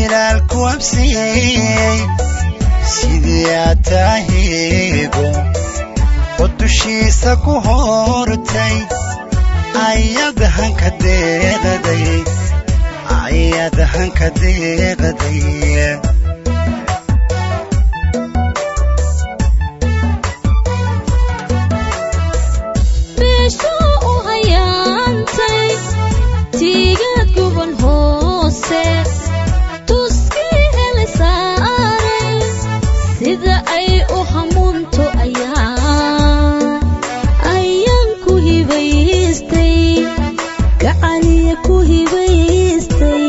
jiraalku absiyey sidii aad tahigo oo dushiisa ku hortay ayad hanka deeqday ayad hanka deeqday beeshuu u hayaantay tiigaad guban hoose tuskii hele saaray sida ay u hamuunto ayaa ayaan ku hibaystay gacaliya ku hibaystay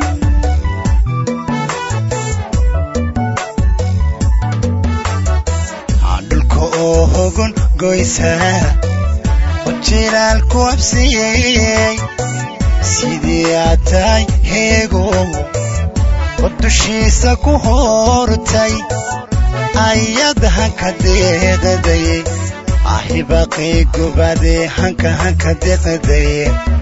dhulka oo hogon goysa oo jiraalku absiyey sidii aad tahay heego oo dushiisa ku hortay ayad hanka deeqday ahibaqay gubadee hanka hanka deeqday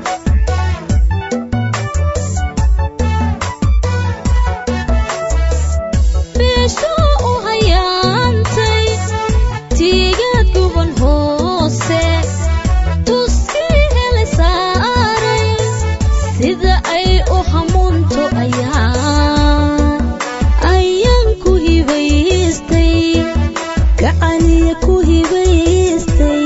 beeshuu u hayaantay tiigaad guban hoose tuskii hele saaray sida ay u hamuunto ayaa ayaan ku hibaystay gacaliya ku hibaystay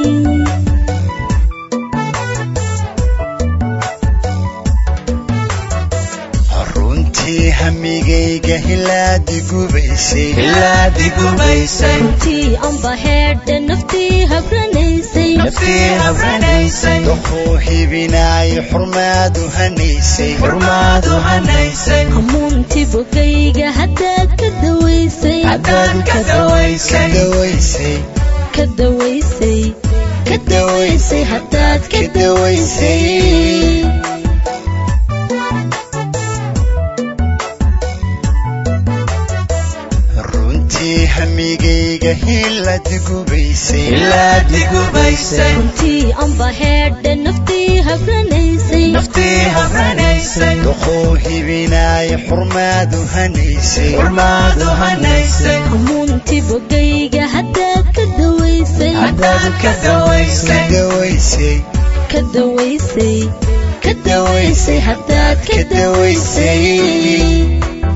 runtii hamigayga hilaadi gubaysay Hilaadi gubaysay runtii amba heedhe naftii habranaysay naftii habranaysay doquu hibinaayo xurmaadu hanaysay xurmaadu hanaysay hamuuntii bogayga haddaad ka dawaysay haddaad ka dawaysay dawaysay ka dawaysay ka dawaysay haddaad ka dawaysay runtii hamigayga hilaadi gubaysay Hilaadi gubaysay runtii amba heedhe naftii habranaysay naftii habranaysay doquu hibinaayo xurmaadu hanaysay xurmaadu hanaysay hamuuntii bogayga haddaad ka dawaysay haddaad ka dawaysay dawaysay ka dawaysay ka dawaysay haddaad ka dawaysay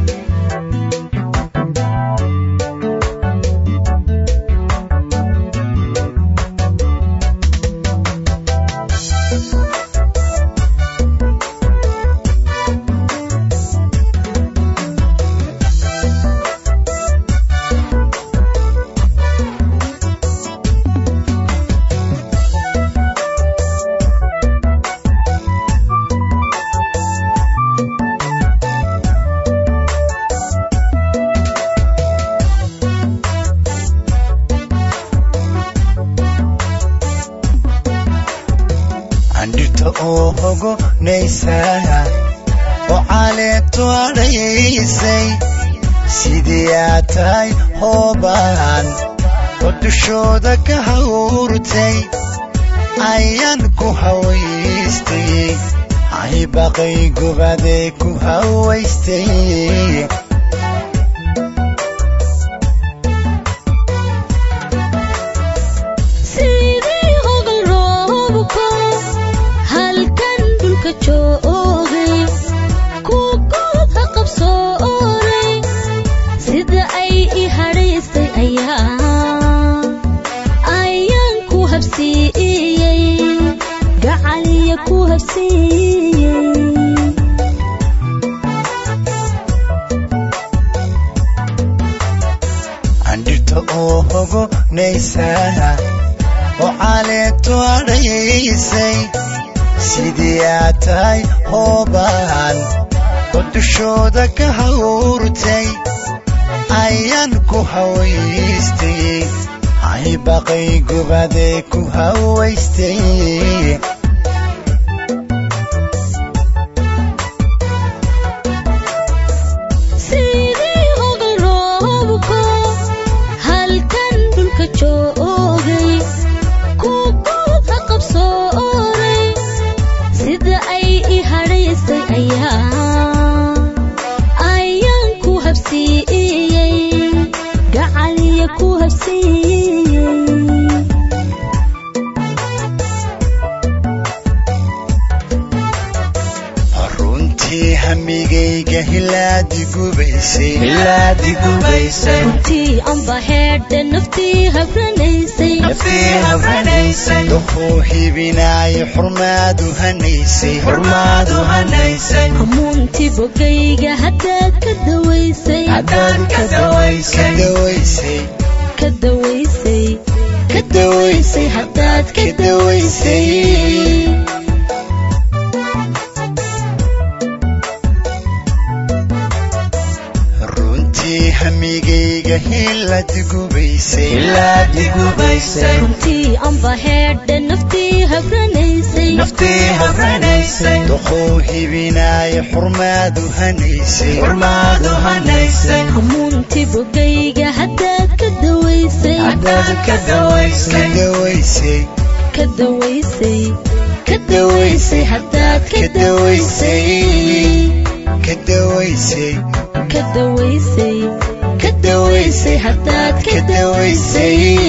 andhirta oo hogonaysa oo caleeto adhaysay sidii aad tahay hoobaan oo dushooda ka hawrtay ayaan ku hawaystay ahibaqay gubadee ku hawaystay sidii hogal roobko halkan dhulka joogay ku good ha qabsooray sida ay i hadhaysay ayaa ayaan ku habsiiyey gacaliya ku habsiiyey andhirta oo hogonaysa oo caleeto adhaysay sidii aad tahay hoobaan oo dushooda ka hawrtay ayaan ku hawaystay ahibaqay gubadee ku hawaystay sidii hogal roobko halkan dhulka joogay ku good ha qabsooray sida ay i hadhaysay ayaa ayaan hilaadi gubaysay hilaadi gubaysay runtii amba heedhe naftii habranaysay naftii habranaysay duquu hibinaaya xurmaadu hanaysay xurmaadu hanaysay hamuuntii bogayga haddaad ka dawaysay haddaad ka dawaysay dawaysay ka dawaysay ka dawaysay haddaad ka dawaysay runtii hamigayga hilaadi gubaysay hilaadi gubaysay runtii amba heedhe naftii habranaysay naftii habranaysay duquu hibinaaya xurmaadu hanaysay xurmaadu hanaysay hamuuntii bogayga haddaad ka dawaysay haddaad ka dawaysay dawaysay ka dawaysay ka dawaysay haddaad ka dawaysay ka dawaysay ka dawaysay ka dawaysay haddaad ka dawaysay